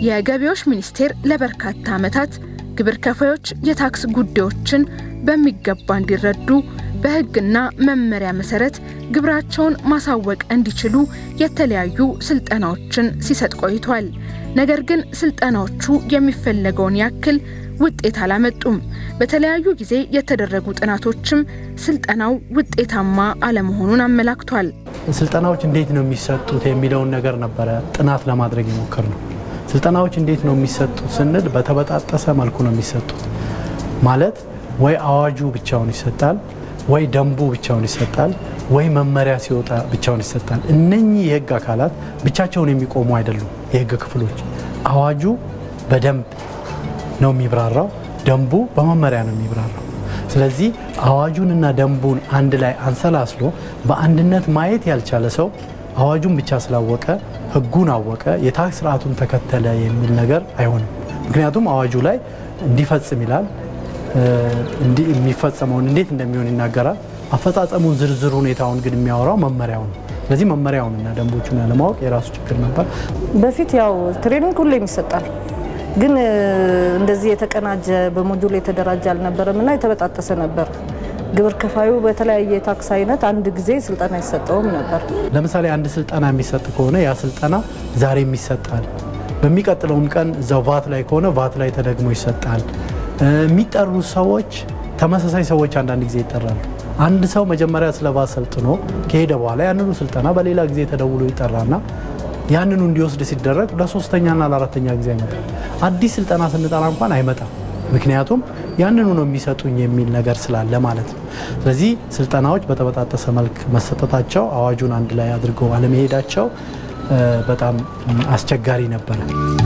የገቢዎች ሚኒስቴር ለበርካታ ዓመታት ግብር ከፋዮች የታክስ ጉዳዮችን በሚገባ እንዲረዱ በሕግና መመሪያ መሰረት ግብራቸውን ማሳወቅ እንዲችሉ የተለያዩ ስልጠናዎችን ሲሰጥ ቆይቷል። ነገር ግን ስልጠናዎቹ የሚፈለገውን ያክል ውጤት አላመጡም። በተለያዩ ጊዜ የተደረጉ ጥናቶችም ስልጠናው ውጤታማ አለመሆኑን አመላክቷል። ስልጠናዎች እንዴት ነው የሚሰጡት የሚለውን ነገር ነበረ ጥናት ለማድረግ የሞከር ነው። ስልጠናዎች እንዴት ነው የሚሰጡት ስንል በተበጣጠሰ መልኩ ነው የሚሰጡት። ማለት ወይ አዋጁ ብቻውን ይሰጣል፣ ወይ ደንቡ ብቻውን ይሰጣል፣ ወይ መመሪያ ሲወጣ ብቻውን ይሰጣል። እነኚህ የህግ አካላት ብቻቸውን የሚቆሙ አይደሉም። የህግ ክፍሎች አዋጁ በደንብ ነው የሚብራራው፣ ደንቡ በመመሪያ ነው የሚብራራው። ስለዚህ አዋጁንና ደንቡን አንድ ላይ አንሰላስሎ በአንድነት ማየት ያልቻለ ሰው አዋጁን ብቻ ስላወቀ ህጉን አወቀ፣ የታክስ ስርዓቱን ተከተለ የሚል ነገር አይሆንም። ምክንያቱም አዋጁ ላይ እንዲፈጽም ይላል፣ የሚፈጸመውን እንዴት እንደሚሆን ይናገራል። አፈጻጸሙን ዝርዝር ሁኔታውን ግን የሚያወራው መመሪያው ነው። ስለዚህ መመሪያውንና ደንቦቹን ያለማወቅ የራሱ ችግር ነበር። በፊት ያው ትሬኒንግ ሁሌም ይሰጣል፣ ግን እንደዚህ የተቀናጀ በሞጁል የተደራጀ አልነበረም እና የተበጣጠሰ ነበር። ግብር ከፋዩ በተለያየ የታክስ አይነት አንድ ጊዜ ስልጠና አይሰጠውም ነበር። ለምሳሌ አንድ ስልጠና የሚሰጥ ከሆነ ያ ስልጠና ዛሬም ይሰጣል። በሚቀጥለውም ቀን እዛው ቫት ላይ ከሆነ ቫት ላይ ተደግሞ ይሰጣል። የሚጠሩ ሰዎች ተመሳሳይ ሰዎች አንዳንድ ጊዜ ይጠራሉ። አንድ ሰው መጀመሪያ ስለ ቫት ሰልጥኖ ከሄደ በኋላ ያንኑ ስልጠና በሌላ ጊዜ ተደውሎ ይጠራና ያንኑ እንዲወስድ ሲደረግ ለሶስተኛና ለአራተኛ ጊዜ አይመጣም። አዲስ ስልጠና ስንጠራ እንኳን አይመጣም። ምክንያቱም ያንኑ ነው የሚሰጡኝ የሚል ነገር ስላለ ማለት ነው። ስለዚህ ስልጠናዎች በተበጣጠሰ መልክ መሰጠታቸው፣ አዋጁን አንድ ላይ አድርገው አለመሄዳቸው በጣም አስቸጋሪ ነበረ።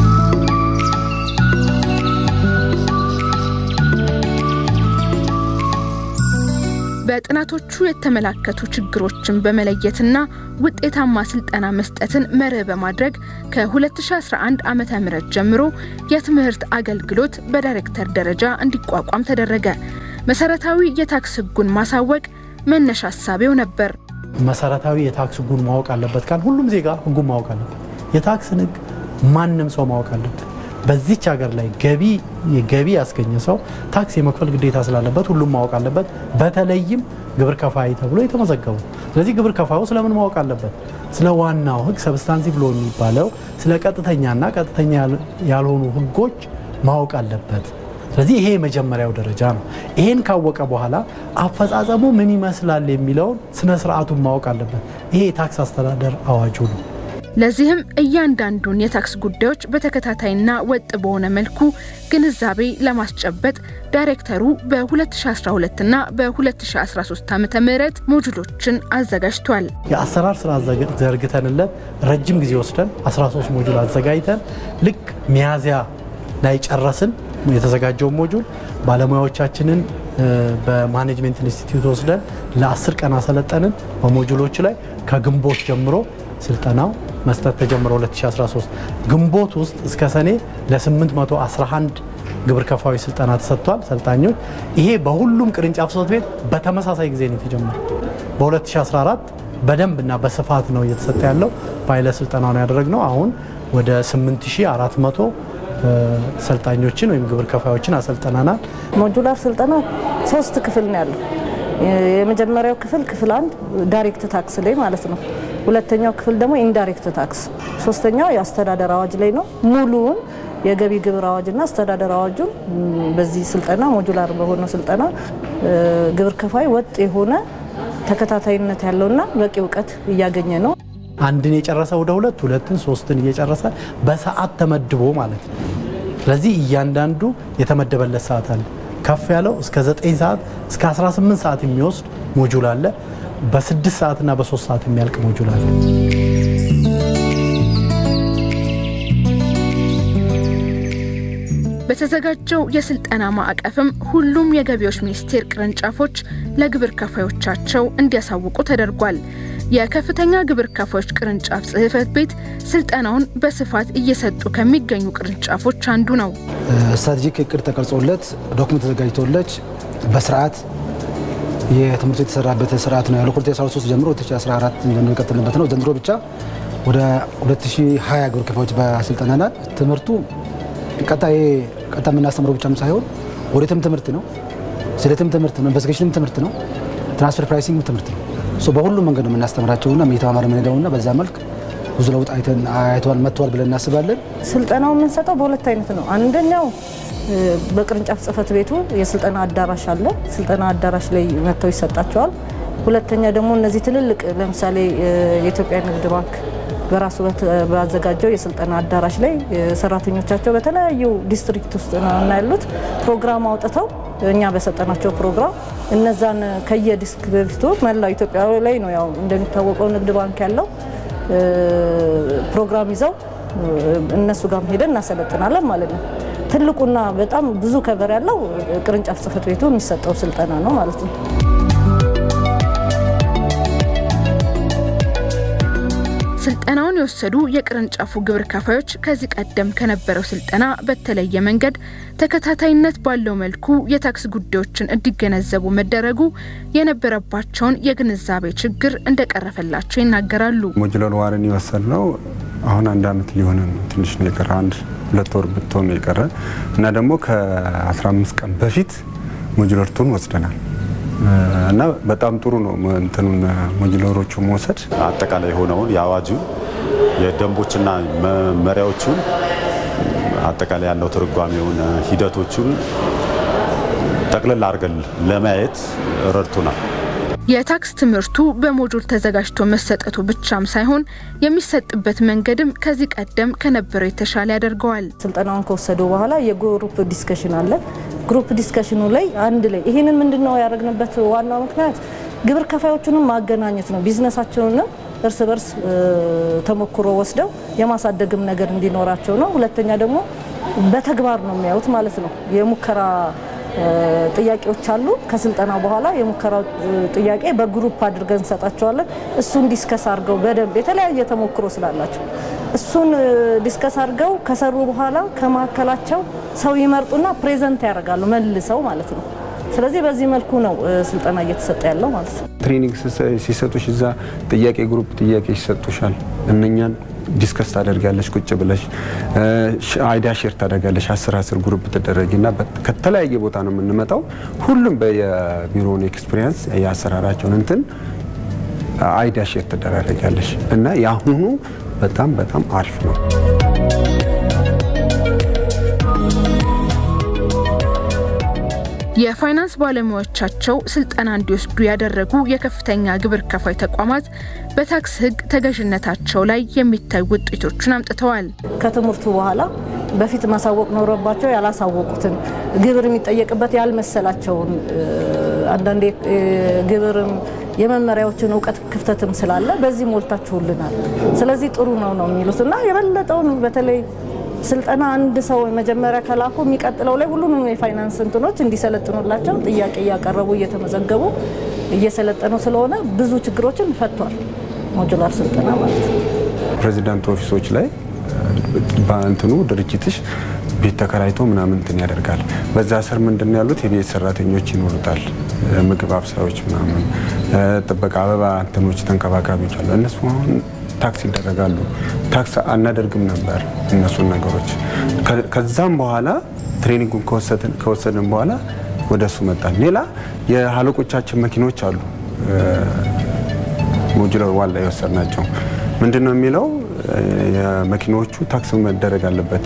በጥናቶቹ የተመላከቱ ችግሮችን በመለየትና ውጤታማ ስልጠና መስጠትን መርህ በማድረግ ከ2011 ዓ ም ጀምሮ የትምህርት አገልግሎት በዳይሬክተር ደረጃ እንዲቋቋም ተደረገ። መሰረታዊ የታክስ ሕጉን ማሳወቅ መነሻ ሀሳቤው ነበር። መሰረታዊ የታክስ ሕጉን ማወቅ አለበት ካል ሁሉም ዜጋ ሕጉን ማወቅ አለበት። የታክስን ሕግ ማንም ሰው ማወቅ አለበት። በዚች ሀገር ላይ ገቢ ገቢ ያስገኘ ሰው ታክስ የመክፈል ግዴታ ስላለበት ሁሉም ማወቅ አለበት። በተለይም ግብር ከፋይ ተብሎ የተመዘገቡ። ስለዚህ ግብር ከፋዩ ስለምን ማወቅ አለበት? ስለ ዋናው ህግ ሰብስታንሲቭ ሎ የሚባለው ስለ ቀጥተኛና ቀጥተኛ ያልሆኑ ህጎች ማወቅ አለበት። ስለዚህ ይሄ የመጀመሪያው ደረጃ ነው። ይሄን ካወቀ በኋላ አፈጻጸሙ ምን ይመስላል የሚለውን ስነ ስርዓቱን ማወቅ አለበት። ይሄ የታክስ አስተዳደር አዋጁ ነው። ለዚህም እያንዳንዱን የታክስ ጉዳዮች በተከታታይና ወጥ በሆነ መልኩ ግንዛቤ ለማስጨበጥ ዳይሬክተሩ በ2012 እና በ2013 ዓ ም ሞጁሎችን አዘጋጅቷል። የአሰራር ስራ ዘርግተንለት ረጅም ጊዜ ወስደን 13 ሞጁል አዘጋጅተን ልክ ሚያዝያ ላይ ጨረስን። የተዘጋጀውን ሞጁል ባለሙያዎቻችንን በማኔጅሜንት ኢንስቲትዩት ወስደን ለ10 ቀን አሰለጠንን። በሞጁሎቹ ላይ ከግንቦት ጀምሮ ስልጠናው መስጠት ተጀምሮ 2013 ግንቦት ውስጥ እስከ ሰኔ ለ811 ግብር ከፋዮች ስልጠና ተሰጥቷል። ሰልጣኞች ይሄ በሁሉም ቅርንጫፍ ጽሕፈት ቤት በተመሳሳይ ጊዜ ነው የተጀመረው። በ2014 በደንብ እና በስፋት ነው እየተሰጠ ያለው። ፓይለት ስልጠናውን ያደረግነው አሁን ወደ 8400 ሰልጣኞችን ወይም ግብር ከፋዮችን አሰልጠናናል። ሞጁላር ስልጠና ሶስት ክፍል ነው ያለው። የመጀመሪያው ክፍል ክፍል አንድ ዳይሬክት ታክስ ላይ ማለት ነው። ሁለተኛው ክፍል ደግሞ ኢንዳይሬክት ታክስ፣ ሶስተኛው የአስተዳደር አዋጅ ላይ ነው። ሙሉውን የገቢ ግብር አዋጅና አስተዳደር አዋጁን በዚህ ስልጠና ሞጁላር በሆነው ስልጠና ግብር ከፋይ ወጥ የሆነ ተከታታይነት ያለውና በቂ እውቀት እያገኘ ነው። አንድን የጨረሰ ወደ ሁለት ሁለትን ሶስትን እየጨረሰ በሰዓት ተመድቦ ማለት ነው። ስለዚህ እያንዳንዱ የተመደበለት ሰዓት አለ። ከፍ ያለው እስከ 9 ሰዓት እስከ 18 ሰዓት የሚወስድ ሞጁል አለ። በ6 ሰዓትና በ3 ሰዓት የሚያልቅ ሞጁል አለ። በተዘጋጀው የስልጠና ማዕቀፍም ሁሉም የገቢዎች ሚኒስቴር ቅርንጫፎች ለግብር ከፋዮቻቸው እንዲያሳውቁ ተደርጓል። የከፍተኛ ግብር ከፋዮች ቅርንጫፍ ጽሕፈት ቤት ስልጠናውን በስፋት እየሰጡ ከሚገኙ ቅርንጫፎች አንዱ ነው። ስትራቴጂክ እቅድ ተቀርጾለት ዶክመንት ተዘጋጅቶለት በስርዓት የትምህርቱ የተሰራበት ስርዓት ነው ያለው። ከ2013 ጀምሮ 2014 ጀምሮ የቀጠልንበት ነው። ዘንድሮ ብቻ ወደ 2020 ግብር ከፋዮች በአሰልጥነናል። ትምህርቱ ቀጣይ ቀጣይ የምናስተምረው ብቻም ሳይሆን ኦዲትም ትምህርት ነው፣ ስለትም ትምህርት ነው፣ ኢንቨስቲጌሽንም ትምህርት ነው፣ ትራንስፈር ፕራይሲንግ ትምህርት ነው። በሁሉም መንገድ ነው የምናስተምራቸውና እየተማማር የምንሄደውና በዛ መልክ ብዙ ለውጥ አይተዋል መጥተዋል ብለን እናስባለን። ስልጠናው የምንሰጠው በሁለት አይነት ነው። አንደኛው በቅርንጫፍ ጽህፈት ቤቱ የስልጠና አዳራሽ አለ። ስልጠና አዳራሽ ላይ መጥተው ይሰጣቸዋል። ሁለተኛ ደግሞ እነዚህ ትልልቅ ለምሳሌ የኢትዮጵያ ንግድ ባንክ በራሱ ባዘጋጀው የስልጠና አዳራሽ ላይ ሰራተኞቻቸው በተለያዩ ዲስትሪክት ውስጥ ነው ያሉት ፕሮግራም አውጥተው እኛ በሰጠናቸው ፕሮግራም እነዛን ከየዲስትሪክቱ መላው ኢትዮጵያ ላይ ነው ያው እንደሚታወቀው ንግድ ባንክ ያለው ፕሮግራም ይዘው እነሱ ጋር ሄደን እናሰለጥናለን ማለት ነው። ትልቁና በጣም ብዙ ከበር ያለው ቅርንጫፍ ጽህፈት ቤቱ የሚሰጠው ስልጠና ነው ማለት ነው። ስልጠናውን የወሰዱ የቅርንጫፉ ግብር ከፋዮች ከዚህ ቀደም ከነበረው ስልጠና በተለየ መንገድ ተከታታይነት ባለው መልኩ የታክስ ጉዳዮችን እንዲገነዘቡ መደረጉ የነበረባቸውን የግንዛቤ ችግር እንደቀረፈላቸው ይናገራሉ። ሞጁላር ዋርን የወሰድ ነው አሁን አንድ አመት ሊሆን ትንሽ ነው የቀረ አንድ ሁለት ወር ብትሆን ነው የቀረ እና ደግሞ ከ15 ቀን በፊት ሞጁላር ቱን ወስደናል እና በጣም ጥሩ ነው እንትኑን ሞጁላሮቹ መውሰድ አጠቃላይ የሆነውን የአዋጁን የደንቦችና መመሪያዎቹን አጠቃላይ ያለው ትርጓሜውን ሂደቶቹን ጠቅልል አድርገን ለማየት ረድቶናል። የታክስ ትምህርቱ በሞጁል ተዘጋጅቶ መሰጠቱ ብቻም ሳይሆን የሚሰጥበት መንገድም ከዚህ ቀደም ከነበረው የተሻለ ያደርገዋል። ስልጠናውን ከወሰዱ በኋላ የግሩፕ ዲስከሽን አለ። ግሩፕ ዲስከሽኑ ላይ አንድ ላይ ይህንን ምንድን ነው ያደረግንበት ዋናው ምክንያት ግብር ከፋዮቹንም ማገናኘት ነው። ቢዝነሳቸውንም እርስ በርስ ተሞክሮ ወስደው የማሳደግም ነገር እንዲኖራቸው ነው። ሁለተኛ ደግሞ በተግባር ነው የሚያዩት ማለት ነው። የሙከራ ጥያቄዎች አሉ። ከስልጠና በኋላ የሙከራ ጥያቄ በግሩፕ አድርገን እንሰጣቸዋለን። እሱን ዲስከስ አድርገው በደንብ የተለያየ ተሞክሮ ስላላቸው እሱን ዲስከስ አድርገው ከሰሩ በኋላ ከመካከላቸው ሰው ይመርጡና ፕሬዘንት ያደርጋሉ መልሰው ማለት ነው። ስለዚህ በዚህ መልኩ ነው ስልጠና እየተሰጠ ያለው ማለት ነው። ትሬኒንግ ሲሰጡሽ እዛ ጥያቄ ግሩፕ ጥያቄ ይሰጡሻል። እነኛን ዲስከስ ታደርጋለች ቁጭ ብለሽ አይዲያ ሼር ታደርጋለች። አስር አስር ግሩፕ ትደረጊና ከተለያየ ቦታ ነው የምንመጣው። ሁሉም በየቢሮውን ኤክስፒሪየንስ የአሰራራቸውን እንትን አይዲያ ሼር ትደራረጋለች እና የአሁኑ በጣም በጣም አሪፍ ነው። የፋይናንስ ባለሙያዎቻቸው ስልጠና እንዲወስዱ ያደረጉ የከፍተኛ ግብር ከፋይ ተቋማት በታክስ ሕግ ተገዥነታቸው ላይ የሚታዩ ውጤቶችን አምጥተዋል። ከትምህርቱ በኋላ በፊት ማሳወቅ ኖረባቸው ያላሳወቁትን ግብር የሚጠየቅበት ያልመሰላቸውን አንዳንዴ ግብርም የመመሪያዎችን እውቀት ክፍተትም ስላለ በዚህ ሞልታችሁልናል፣ ስለዚህ ጥሩ ነው ነው የሚሉት እና የበለጠውን በተለይ ስልጠና አንድ ሰው መጀመሪያ ከላኩ የሚቀጥለው ላይ ሁሉንም የፋይናንስ እንትኖች እንዲሰለጥኑላቸው ጥያቄ እያቀረቡ እየተመዘገቡ እየሰለጠኑ ስለሆነ ብዙ ችግሮችን ፈቷል። ሞጁላር ስልጠና ማለት ነው። ፕሬዚዳንት ኦፊሶች ላይ በእንትኑ ድርጅትሽ ቤት ተከራይቶ ምናምን እንትን ያደርጋል። በዛ ስር ምንድን ነው ያሉት የቤት ሰራተኞች ይኖሩታል፣ ምግብ አብሳዮች ምናምን፣ ጥበቃ፣ አበባ እንትኖች ተንከባካቢዎች አሉ። እነሱ አሁን ታክስ ይደረጋሉ። ታክስ አናደርግም ነበር እነሱን ነገሮች። ከዛም በኋላ ትሬኒንጉን ከወሰድን በኋላ ወደ እሱ መጣን። ሌላ የአለቆቻችን መኪኖች አሉ ሞጁላር ዋን ላይ የወሰድናቸው ምንድን ነው የሚለው የመኪናዎቹ ታክስ መደረግ አለበት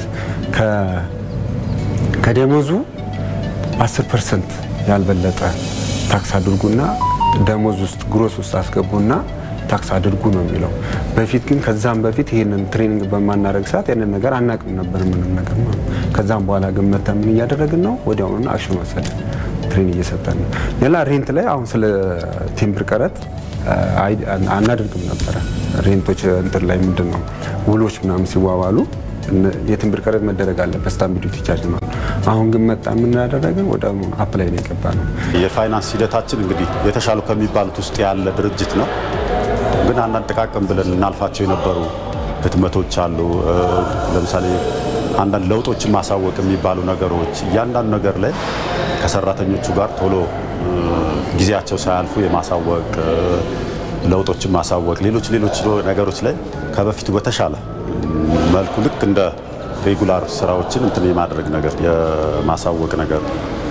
ከደሞዙ 10 ፐርሰንት ያልበለጠ ታክስ አድርጉና ደሞዝ ውስጥ ግሮስ ውስጥ አስገቡና ታክስ አድርጉ ነው የሚለው። በፊት ግን ከዛም በፊት ይህንን ትሬኒንግ በማናደረግ ሰዓት ያንን ነገር አናቅም ነበር ምንም ነገር ነው። ከዛም በኋላ ግን መተን ምን እያደረግን ነው? ወዲያውኑ አክሽን ወሰድን፣ ትሬን እየሰጠን ነው። ሌላ ሬንት ላይ አሁን ስለ ቴምብር ቀረጥ አናደርግም ነበረ። ሬንቶች እንትን ላይ ምንድን ነው ውሎች ምናምን ሲዋዋሉ የትንብር ቀረጥ መደረግ አለበት ስታምፕ ዲዩቲ ቻርጅ ነው። አሁን ግን መጣ የምናደረግን ወደ አፕላይ ነው የገባ ነው። የፋይናንስ ሂደታችን እንግዲህ የተሻሉ ከሚባሉት ውስጥ ያለ ድርጅት ነው። ግን አንዳንድ ጥቃቅን ብለን ልናልፋቸው የነበሩ ህትመቶች አሉ። ለምሳሌ አንዳንድ ለውጦችን ማሳወቅ የሚባሉ ነገሮች እያንዳንዱ ነገር ላይ ከሰራተኞቹ ጋር ቶሎ ጊዜያቸው ሳያልፉ የማሳወቅ ለውጦችን ማሳወቅ፣ ሌሎች ሌሎች ነገሮች ላይ ከበፊቱ በተሻለ መልኩ ልክ እንደ ሬጉላር ስራዎችን እንትን የማድረግ ነገር የማሳወቅ ነገር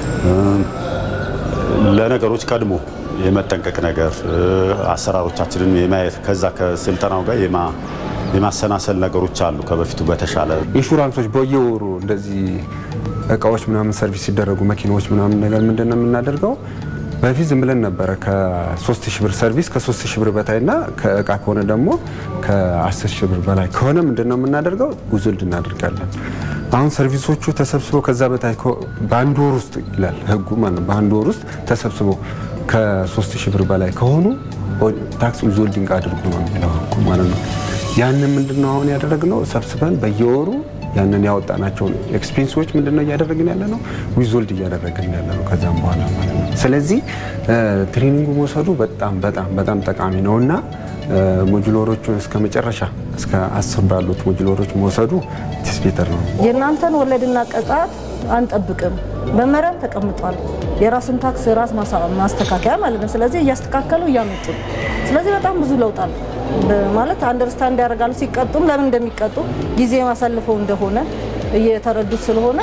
ለነገሮች ቀድሞ የመጠንቀቅ ነገር አሰራሮቻችንን የማየት ከዛ ከስልጠናው ጋር የማሰናሰል ነገሮች አሉ ከበፊቱ በተሻለ ኢንሹራንሶች በየወሩ እንደዚህ እቃዎች ምናምን ሰርቪስ ሲደረጉ መኪናዎች ምናምን ነገር ምንድን ነው የምናደርገው? በፊት ዝም ብለን ነበረ ከ3 ሺህ ብር ሰርቪስ ከ3 ሺህ ብር በታይና ከእቃ ከሆነ ደግሞ ከ10 ሺህ ብር በላይ ከሆነ ምንድን ነው የምናደርገው? ጉዝልድ እናደርጋለን። አሁን ሰርቪሶቹ ተሰብስበው ከዛ በታይ በአንድ ወር ውስጥ ይላል ህጉ ማለት ነው። በአንድ ወር ውስጥ ተሰብስበው ከ3 ሺህ ብር በላይ ከሆኑ ታክስ ዊዝሆልዲንግ አድርጉ ነው የሚለው ህጉ ማለት ነው። ያንን ምንድነው አሁን ያደረግነው ሰብስበን በየወሩ ያንን ያወጣናቸውን ኤክስፔንሶች ምንድነው እያደረግን ያለ ነው ዊዝሆልድ እያደረግን ያለ ነው ከዛም በኋላ ማለት ነው። ስለዚህ ትሬኒንጉ መውሰዱ በጣም በጣም በጣም ጠቃሚ ነው እና ሞጁሎሮቹን እስከ መጨረሻ እስከ አስር ባሉት ሞጁሎሮች መውሰዱ ቲስፔተር ነው። የእናንተን ወለድና ቅጣት አንጠብቅም። መመሪያም ተቀምጧል። የራስን ታክስ ራስ ማስተካከያ ማለት ነው። ስለዚህ እያስተካከሉ እያመጡ ነው። ስለዚህ በጣም ብዙ ለውጥ አለ ማለት አንደርስታንድ ያደርጋሉ። ሲቀጡም ለምን እንደሚቀጡ ጊዜ ማሳልፈው እንደሆነ እየተረዱት ስለሆነ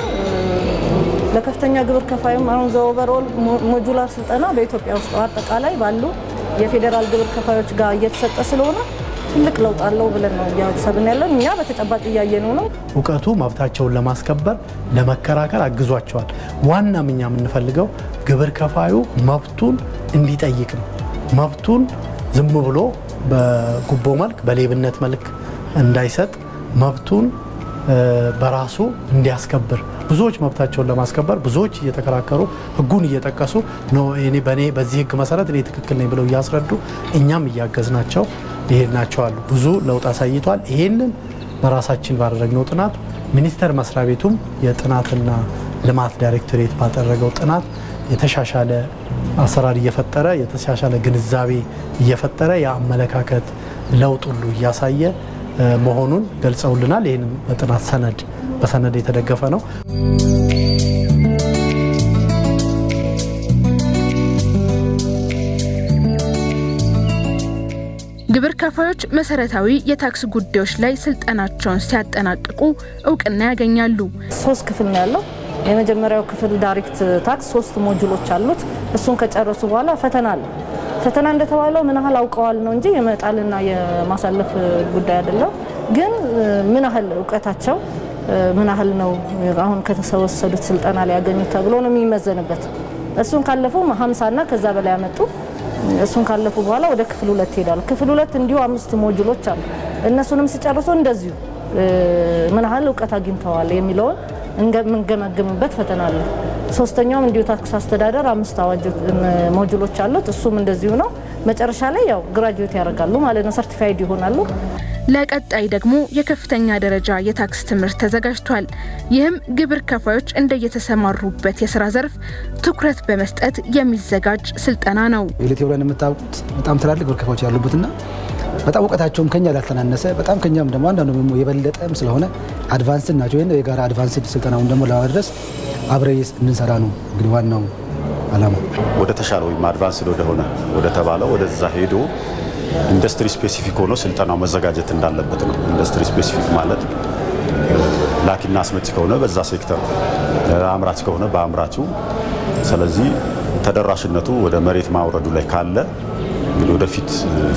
ለከፍተኛ ግብር ከፋይም አሁን ዘኦቨርኦል ሞጁላር ስልጠና በኢትዮጵያ ውስጥ አጠቃላይ ባሉ የፌዴራል ግብር ከፋዮች ጋር እየተሰጠ ስለሆነ ትልቅ ለውጥ አለው ብለን ነው እያሰብን ያለን። እኛ በተጨባጭ እያየነው ነው። እውቀቱ መብታቸውን ለማስከበር ለመከራከር አግዟቸዋል። ዋናም እኛ የምንፈልገው ግብር ከፋዩ መብቱን እንዲጠይቅ ነው። መብቱን ዝም ብሎ በጉቦ መልክ በሌብነት መልክ እንዳይሰጥ መብቱን በራሱ እንዲያስከብር ብዙዎች መብታቸውን ለማስከበር ብዙዎች እየተከራከሩ ሕጉን እየጠቀሱ እኔ በእኔ በዚህ ሕግ መሰረት እኔ ትክክል ነኝ ብለው እያስረዱ እኛም እያገዝናቸው ይሄድናቸው አሉ። ብዙ ለውጥ አሳይቷል። ይሄንን በራሳችን ባደረግነው ጥናት ሚኒስቴር መስሪያ ቤቱም የጥናትና ልማት ዳይሬክቶሬት ባደረገው ጥናት የተሻሻለ አሰራር እየፈጠረ የተሻሻለ ግንዛቤ እየፈጠረ የአመለካከት ለውጥ ሁሉ እያሳየ መሆኑን ገልጸውልናል። ይህንም በጥናት ሰነድ በሰነድ የተደገፈ ነው። ግብር ከፋዮች መሰረታዊ የታክስ ጉዳዮች ላይ ስልጠናቸውን ሲያጠናቅቁ እውቅና ያገኛሉ። ሶስት ክፍል ነው ያለው። የመጀመሪያው ክፍል ዳይሬክት ታክስ ሶስት ሞጁሎች አሉት። እሱን ከጨረሱ በኋላ ፈተና አለ። ፈተና እንደተባለው ምን ያህል አውቀዋል ነው እንጂ የመጣልና የማሳለፍ ጉዳይ አይደለም። ግን ምን ያህል እውቀታቸው ምን ያህል ነው አሁን ከተወሰዱት ስልጠና ላይ ያገኙት ተብሎ ነው የሚመዘንበት። እሱን ካለፉ ሀምሳና ከዛ በላይ ያመጡ እሱን ካለፉ በኋላ ወደ ክፍል ሁለት ይሄዳሉ። ክፍል ሁለት እንዲሁ አምስት ሞጁሎች አሉ። እነሱንም ሲጨርሱ እንደዚሁ ምን ያህል እውቀት አግኝተዋል የሚለውን የምንገመግምበት ፈተና አለ። ሶስተኛውም እንዲሁ ታክስ አስተዳደር አምስት አዋጅ ሞጁሎች አሉት። እሱም እንደዚሁ ነው። መጨረሻ ላይ ያው ግራጁዌት ያደርጋሉ ማለት ነው፣ ሰርቲፋይድ ይሆናሉ። ለቀጣይ ደግሞ የከፍተኛ ደረጃ የታክስ ትምህርት ተዘጋጅቷል። ይህም ግብር ከፋዮች እንደየተሰማሩበት የስራ ዘርፍ ትኩረት በመስጠት የሚዘጋጅ ስልጠና ነው። ኢትዮጵያን የምታውቁት በጣም ትላልቅ ግብር ከፋዮች ያሉበትና በጣም እውቀታቸውም ከኛ ላልተናነሰ በጣም ከኛም ደግሞ አንዳንዱ ደግሞ የበለጠም ስለሆነ አድቫንስድ ናቸው። ይህን የጋራ አድቫንስድ ስልጠናውን ደግሞ ለማድረስ አብረ እንድንሰራ ነው እንግዲህ ዋናው አላማ። ወደ ተሻለ ወይም አድቫንስድ ወደሆነ ወደ ተባለው ወደዛ ሄዶ ኢንዱስትሪ ስፔሲፊክ ሆኖ ስልጠናው መዘጋጀት እንዳለበት ነው። ኢንዱስትሪ ስፔሲፊክ ማለት ላኪና አስመጪ ከሆነ በዛ ሴክተር፣ አምራች ከሆነ በአምራቹ። ስለዚህ ተደራሽነቱ ወደ መሬት ማውረዱ ላይ ካለ እንግዲህ ወደፊት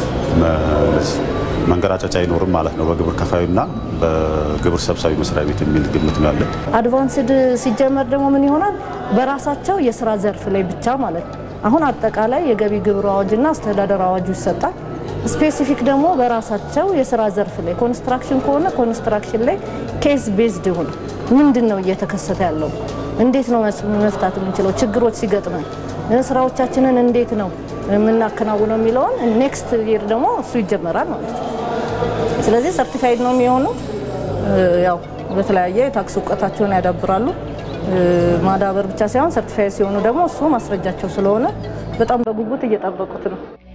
መንገራጨጫ አይኖርም ማለት ነው በግብር ከፋዩና በግብር ሰብሳቢ መስሪያ ቤት የሚል ግምት ነው ያለን። አድቫንስድ ሲጀመር ደግሞ ምን ይሆናል? በራሳቸው የስራ ዘርፍ ላይ ብቻ ማለት ነው። አሁን አጠቃላይ የገቢ ግብር አዋጅና አስተዳደር አዋጁ ይሰጣል። ስፔሲፊክ ደግሞ በራሳቸው የስራ ዘርፍ ላይ ኮንስትራክሽን ከሆነ ኮንስትራክሽን ላይ ኬስ ቤዝድ ይሁን። ምንድን ነው እየተከሰተ ያለው? እንዴት ነው መፍታት የምንችለው? ችግሮች ሲገጥመን ስራዎቻችንን እንዴት ነው የምናከናውነው የሚለውን ኔክስት ይር ደግሞ እሱ ይጀመራል ማለት ነው። ስለዚህ ሰርቲፋይድ ነው የሚሆኑት። ያው በተለያየ የታክስ እውቀታቸውን ያዳብራሉ። ማዳበር ብቻ ሳይሆን ሰርቲፋይድ ሲሆኑ ደግሞ እሱ ማስረጃቸው ስለሆነ በጣም በጉጉት እየጠበቁት ነው።